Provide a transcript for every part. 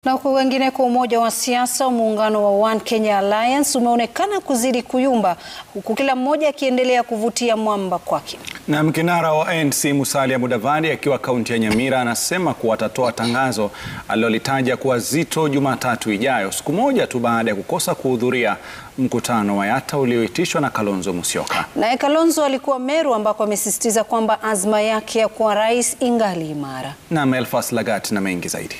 Na huku wengineko, umoja wa siasa wa muungano wa One Kenya Alliance umeonekana kuzidi kuyumba huku kila mmoja akiendelea kuvutia mwamba kwake. Na kinara wa ANC Musalia Mudavadi akiwa kaunti ya Nyamira anasema kuwa atatoa tangazo alilolitaja kuwa zito Jumatatu ijayo, siku moja tu baada ya kukosa kuhudhuria mkutano wa Yatta ulioitishwa na Kalonzo Musyoka. Naye Kalonzo alikuwa Meru ambako amesisitiza kwamba azma yake ya kuwa rais ingali imara. Na Melfas Lagat na mengi zaidi.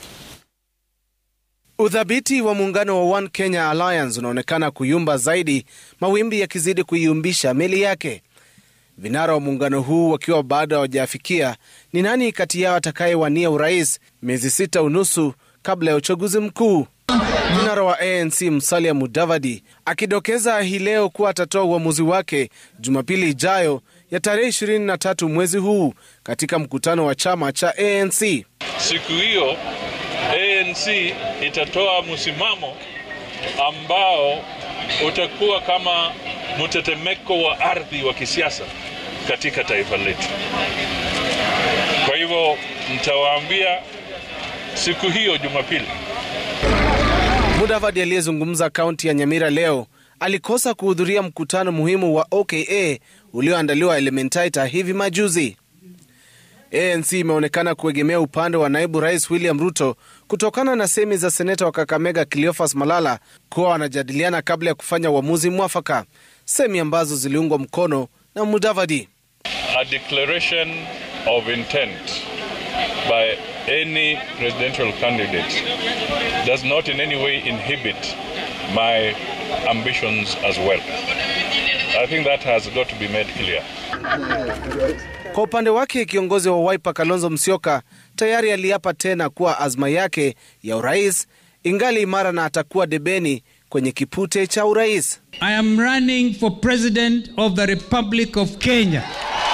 Udhabiti wa muungano wa One Kenya Alliance unaonekana kuyumba zaidi, mawimbi yakizidi kuiumbisha meli yake. Vinara wa muungano huu wakiwa bado hawajafikia ni nani kati yao atakayewania urais miezi sita unusu kabla ya uchaguzi mkuu. Vinara wa ANC Musalia Mudavadi akidokeza hii leo kuwa atatoa uamuzi wake Jumapili ijayo ya tarehe 23 mwezi huu katika mkutano wa chama cha ANC. Siku hiyo ANC itatoa msimamo ambao utakuwa kama mtetemeko wa ardhi wa kisiasa katika taifa letu. Kwa hivyo nitawaambia siku hiyo Jumapili. Mudavadi aliyezungumza kaunti ya Nyamira leo alikosa kuhudhuria mkutano muhimu wa OKA ulioandaliwa Elementaita hivi majuzi. ANC imeonekana kuegemea upande wa naibu rais William Ruto kutokana na semi za seneta wa Kakamega Cleophas Malala kuwa wanajadiliana kabla ya kufanya uamuzi mwafaka, semi ambazo ziliungwa mkono na Mudavadi. A declaration of intent by any presidential candidate does not in any way inhibit my ambitions as well. I think that has got to be made clear. Kwa upande wake kiongozi wa Wiper Kalonzo Musyoka tayari aliapa tena kuwa azma yake ya urais ingali imara na atakuwa debeni kwenye kipute cha urais. I am running for president of the Republic of Kenya.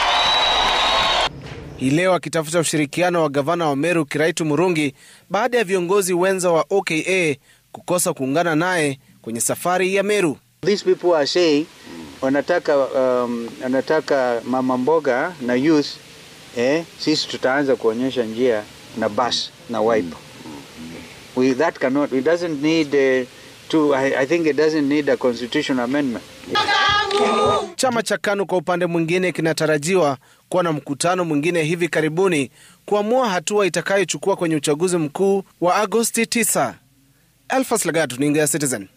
Hii leo akitafuta ushirikiano wa gavana wa Meru Kiraitu Murungi baada ya viongozi wenza wa OKA kukosa kuungana naye kwenye safari ya Meru. These people are saying wanataka um, wanataka mama mboga na youth eh, sisi tutaanza kuonyesha njia na bus na Wiper. We that cannot it doesn't need uh, to I, I think it doesn't need a constitutional amendment. Chama cha KANU kwa upande mwingine kinatarajiwa kuwa na mkutano mwingine hivi karibuni kuamua hatua itakayochukua kwenye uchaguzi mkuu wa Agosti 9. Elfas Lagat, runinga ya Citizen.